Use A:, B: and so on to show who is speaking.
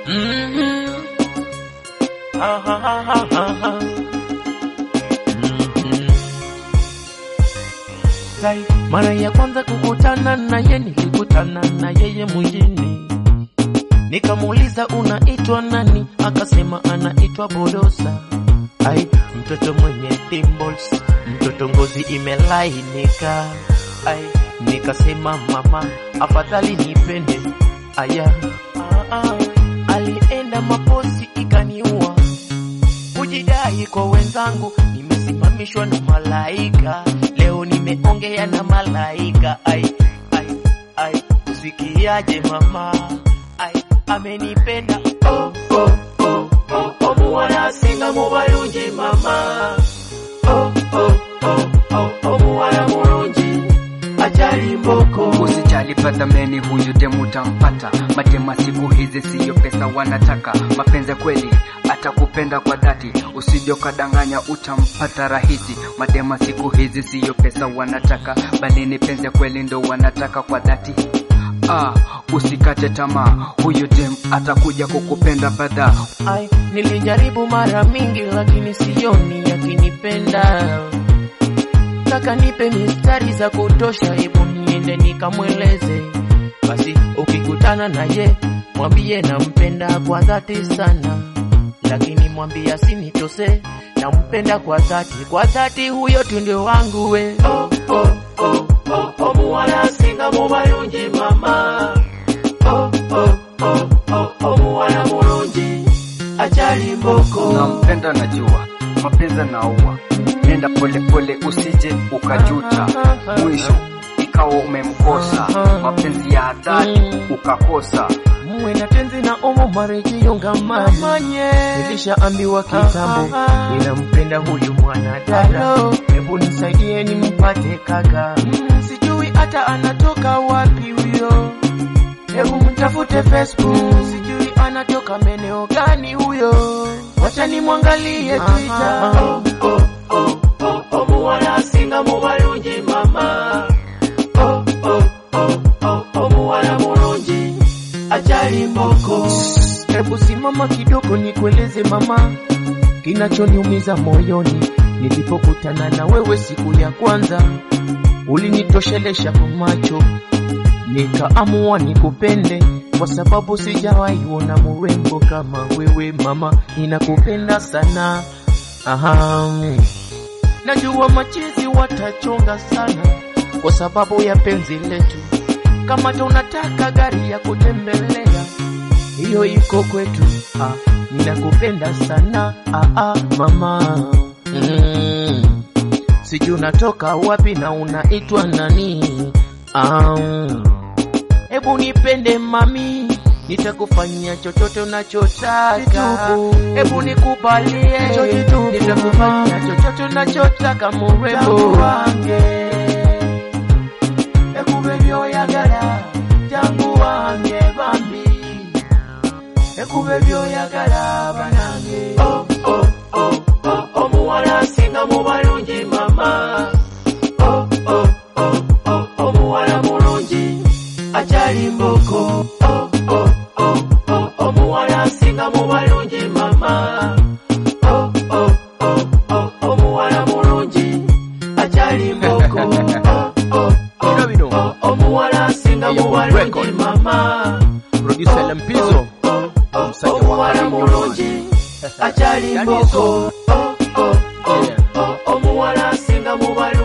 A: Mhm. Ah, ah, ah, ah, ah, ah. Mhm. Sai, mara ya kwanza kukutana naye nilikutana na yeye mjini, nikamuuliza unaitwa nani, akasema anaitwa Bodosa. Ai, mtoto mwenye dimples, mtoto ngozi imelainika. Ai, nikasema mama, afadhali nipende. Aya, ah, ah, alienda maposi ikaniua kujidai kwa wenzangu, nimesimamishwa na malaika. Leo nimeongea na malaika. Ai, ai, ai, usikiaje mama? Ai, amenipenda. Oh, oh, oh, oh, oh, muwana singa mubalungi mama. Oh, oh, oh, oh, oh, muwana mulungi ajali mboko.
B: Usijali padhameni, huyu demu tampata. Madema siku hizi siyo pesa wanataka, mapenzi kweli atakupenda kwa dhati, usije ukadanganya utampata rahisi. Madema siku hizi siyo pesa wanataka, bali ni penzi kweli ndo wanataka kwa dhati. Ah, usikate tamaa, huyu dem atakuja kukupenda badha.
A: Ai, nilijaribu mara mingi lakini sioni akinipenda. Kaka nipe mistari za kutosha, hebu niende nikamweleze. Basi ukikutana naye mwambie nampenda kwa dhati sana, lakini mwambie asinitose, nampenda kwa dhati, kwa dhati, huyo tu ndio wangu we. Oh, oh, oh, oh, oh, muwana singa mubalungi mama. Oh, oh, oh, oh, oh, muwana mulungi ajali mboko.
B: Nampenda najua, mapenzi naua, nenda polepole usije ukajuta, mwisho ikawa umemkosa, mapenzi ya dhati ukakosa.
A: muwe na tenzi na omo marejeo ngamani nilishaambiwa kitambo ninampenda huyu mwanadada hebu nisaidie nimpate kaka Mm, sijui hata anatoka wapi huyo hebu mtafute facebook sijui anatoka meneo gani huyo wacha nimwangalie twitter oh, oh, oh, oh, oh, muwana singa mubalungi mama oh, oh, oh, oh, oh, muwana mulungi ajali mboko. Hebu simama kidogo nikueleze mama, kinachoniumiza moyoni nilipokutana na wewe siku ya kwanza, ulinitoshelesha kwa macho, nikaamua nikupende kwa sababu sijawahi ona murembo kama wewe mama, ninakupenda sana. Aha. Najua machizi watachonga sana kwa sababu ya penzi letu kama tunataka gari ya kutembelea, hiyo iko kwetu. Ah, ninakupenda sana ah, ah, mama mm. Sijui unatoka wapi na unaitwa nani? Ah, hebu nipende mami, nitakufanyia chochote unachotaka. Hebu nikubalie, nitakufanyia chochote unachotaka murembo wange ekube byoyagala jangu wange bambi ekube byoyagala banange oh, oh, oh, oh, oh, muwala asinga mu balungi mama oh, oh, oh, oh, oh, muwala mulungi akyali mboko oh, oh, oh, oh, oh, muwala asinga mu balungi mama oh, oh, oh, oh, oh, muwala mulungi akyali mboko oh, oh,
C: Bino bino.
A: oh, omuwala asinga
C: Eyo,
A: mubalungi
C: record.
A: mama
C: Producer Lempizo. Omusajja wa
A: omuwala
C: Halimu.
A: mulungi akyali mboko Oh, oh, oh, oh, omuwala asinga mubalungi